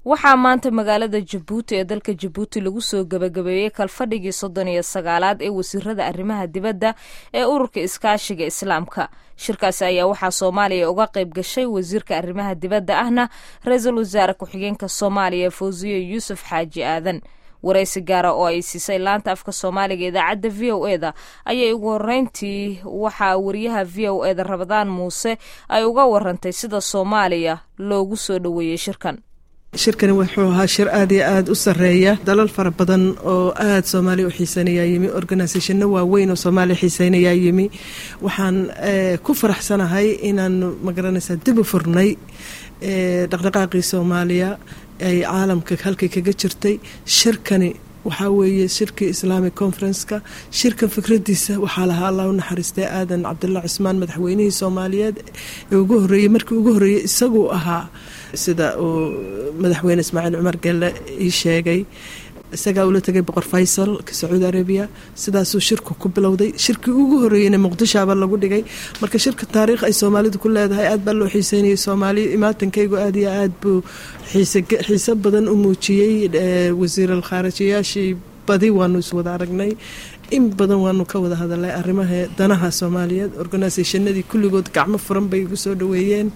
waxaa maanta magaalada jabuuti ee dalka jabuuti lagu soo gebagabeeyey kalfadhigii soddon iyo sagaalaad ee wasiirada arrimaha dibadda ee ururka iskaashiga islaamka shirkaasi ayaa waxaa soomaaliya uga qayb gashay wasiirka arrimaha dibadda ahna ra-iisul wasaare ku-xigeenka soomaaliya fawsiye yuusuf xaaji aadan waraysi gaara oo ay siisay laanta afka soomaaliga idaacadda v o e da ayay ugu horeyntii waxaa wariyaha v o e da rabadaan muuse ay uga warantay sida soomaaliya loogu soo dhoweeyey shirkan shirkani wuxuu ahaa shir aad iyo aad u sareeya dalal fara badan oo aad soomaaliya u xiiseynayaa yimi organisationno waaweyn oo soomaaliya xiiseynayaa yimi waxaan ku faraxsanahay inaan magaranaysaa dib u furnay dhaqdhaqaaqii soomaaliya ay caalamka halkay kaga jirtay shirkani waxaa weeye shirkii islamic conferenska shirkan fikradiisa waxaa lahaa allah u naxariistay aadan cabdullah cismaan madaxweynihii soomaaliyeed ee ugu horeeyey markii ugu horreeyey isaguu ahaa sida uu madaxweyne ismaaciil cumar gelle ii sheegay isagaa ula tegay boqor faysal ka sacuudi arabiya sidaasuu shirku ku bilowday shirkii ugu horeeyeyna muqdishoaba lagu dhigay marka shirka taariikh ay soomaalidu ku leedahay aad baa loo xiiseynayay soomaaliya imaatankaygu aad iyo aad buu xiise badan u muujiyey wasiiral khaarijiyaashii badi waanu iswada aragnay in badan waanu ka wada hadalay arrimaha danaha soomaaliyeed organisationadii kulligood gacmo furan bay igu soo dhaweeyeen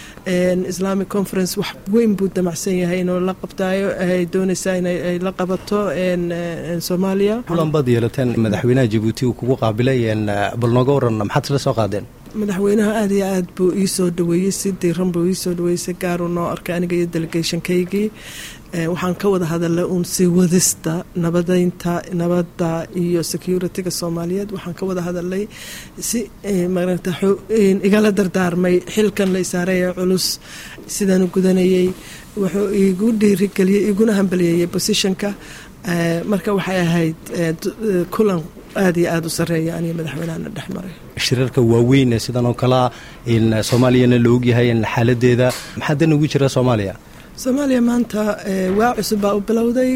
islamic conference wax weyn buu damacsan yahay inuu la qabtaayo ay doonaysaa inay la qabato soomaaliya kulan baad yeelateen madaxweynaha jabuuti uu kugu qaabilay bal nooga waran maxaad isla soo qaadeen madaxweynaha aad iyo aad buu ii soo dhaweeyey si diiran buu ii soo dhaweeyey si gaaruu noo arkay aniga iyo delegationkaygii waxaan ka wada hadalay uun sii wadista nabadeynta nabadda iyo security-ga soomaaliyeed waxaan ka wada hadalay si maarata igala dardaarmay xilkan la isaaraya culus sidaanu gudanayay wuxuu igu dhiirigeliyey iguna hambaliyeeyey positionka marka waxay ahayd kulan aad iyo aada u sareeya aniga madaxweynehana dhex maray shirarka waaweyn ee sidan oo kalea in soomaaliyana la ogyahay in xaaladeeda maxaa dan ugu jira soomaaliya soomaaliya maanta waa cusub baa u bilowday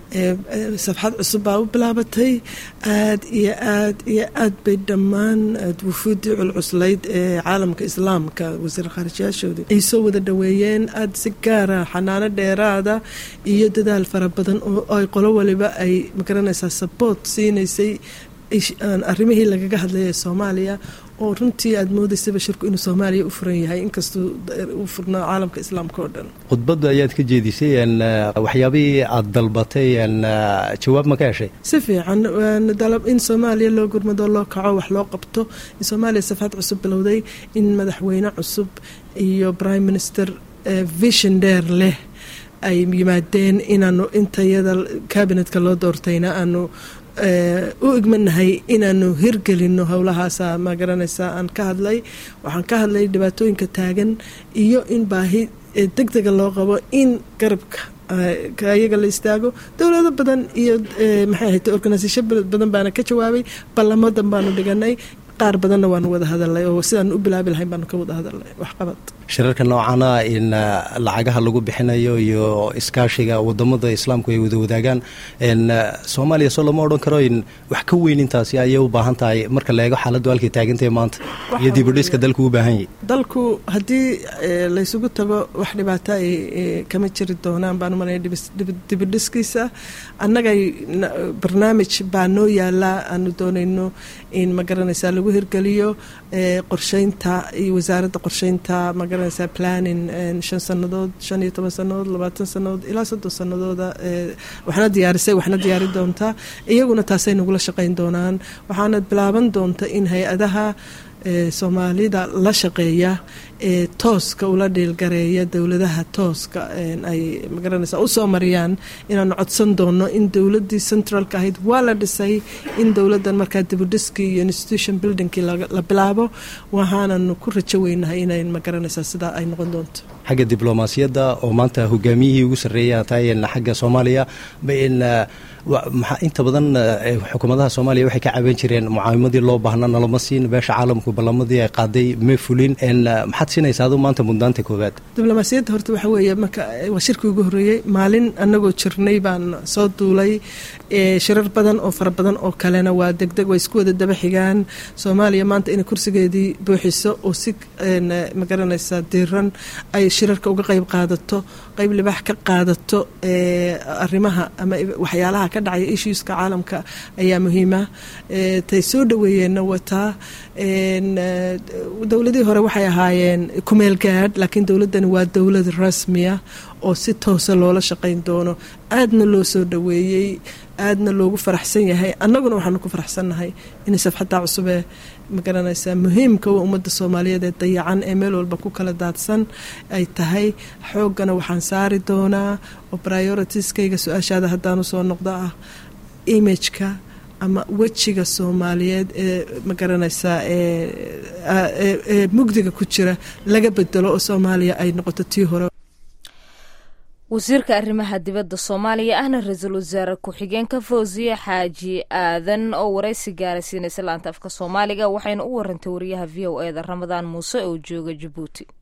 safxad cusub baa u bilaabatay aad iyo aad iyo aad bay dhammaan wufuuddii culcuslayd ee caalamka islaamka wasiir khaarijiyaashoodii ay soo wada dhoweeyeen aad si gaara xanaano dheeraada iyo dadaal fara badan oo ay qolo waliba ay magaranaysaa saboort siinaysay arrimihii lagaga hadlayay soomaaliya oo runtii aad moodaysaba shirku inuu soomaaliya u furan yahay inkastuu u furnaa caalamka islaamka oo dhan khudbadda ayaad ka jeedisay waxyaabihii aad dalbatay jawaab ma ka heshay si fiican in soomaaliya loo gurmado loo kaco wax loo qabto in soomaaliya safaad cusub bilowday in madaxweyne cusub iyo prime minister vision dheer leh ay yimaadeen inaanu intayada kabinetka loo doortayna aanu u igmanahay inaanu hirgelino howlahaasa ma garanaysaa aan ka hadlay waxaan ka hadlay dhibaatooyinka taagan iyo in baahi deg dega loo qabo in garabka ayaga la istaago dowlado badan iyo maxay ahayd organisation badan baana ka jawaabay ballamadan baanu dhiganay qaar badanna waanu wada hadalnay oo sidaan u bilaabi lahayn baanu ka wada hadalnay waxqabad shirarka noocana in lacagaha lagu bixinayo iyo iskaashiga wadamada islaamku ay wada wadaagaan soomaaliya soo lama odhan karo in wax ka weyn intaasi ayay u baahan tahay marka la eego xaaladdu halkay taagantahay maanta iyo dibudhiska dalku u baahan yahy dalku haddii laysugu tago wax dhibaato ay kama jiri doonaan baan umalaya dibudhiskiisa annagay barnaamij baa noo yaalaa aanu doonayno in ma garanaysaa lagu hirgeliyo qorsheynta iyo wasaaradda qorsheynta ma garanaysaa planning shan sannadood shan iyo toban sannadood labaatan sannadood ilaa soddon sannadooda waxna diyaarisay waxna diyaari doontaa iyaguna taasay nagula shaqayn doonaan waxaana bilaaban doonta in hay-adaha soomaalida la shaqeeya ee tooska ula dhiilgareeya dowladaha tooska ay magaranaysa usoo mariyaan inaanu codsan doono in dowladii centralka ahayd waa la dhisay in dowladan markaa dibudhiskii iyo institution buildingkii la bilaabo waxaananu ku rajo weynahay inay magaranaysaa sidaa ay noqon doonto xagga diblomaasiyadda oo maanta hogaamiyihii ugu sarreeya tahay xagga soomaaliya inta badan xukuumadaha soomaaliya waxay ka caban jireen mucaawimadii loo baahna nalama siin beesha caalamku ballamadii ay qaaday ma fulin maxaad siinaysa adu maanta mudnaanta koowaad diblomaasiyadda horta waxa weeye marka waa shirkii ugu horreeyey maalin annagoo jirnay baan soo duulay shirar badan oo fara badan oo kalena waa degdeg way isku wada daba xigaan soomaaliya maanta inay kursigeedii buuxiso oo si magaranaysa diiran ay shirarka uga qayb qaadato qayb libaax ka qaadato arrimaha ama waxyaalaha ka dhacaya issueska caalamka ayaa muhiima tay soo dhaweeyeenna wataa dowladihii hore waxay ahaayeen kumeel gaadh laakiin dowladdani waa dowlad rasmiya oo si toosa loola shaqayn doono aadna loo soo dhaweeyey aadna loogu faraxsan yahay annaguna waxaanu ku faraxsannahay inay safxaddaa cusubee magaranaysaa muhiimka wa ummadda soomaaliyeed ee dayacan ee meel walba ku kala daadsan ay tahay xooggana waxaan saari doonaa oo prioritieskayga su-aashaada haddaanu soo noqdo ah imageka ama wejiga soomaaliyeed ee magaranaysaa ee mugdiga ku jira laga bedelo oo soomaaliya ay noqoto tii hore wasiirka arrimaha dibadda soomaaliya ahna ra-iisul wasaare ku-xigeenka fawsiye xaaji aadan oo waraysi gaara siinaysa laanta afka soomaaliga waxayna u warantay wariyaha v o e da ramadaan muuse oo jooga jabuuti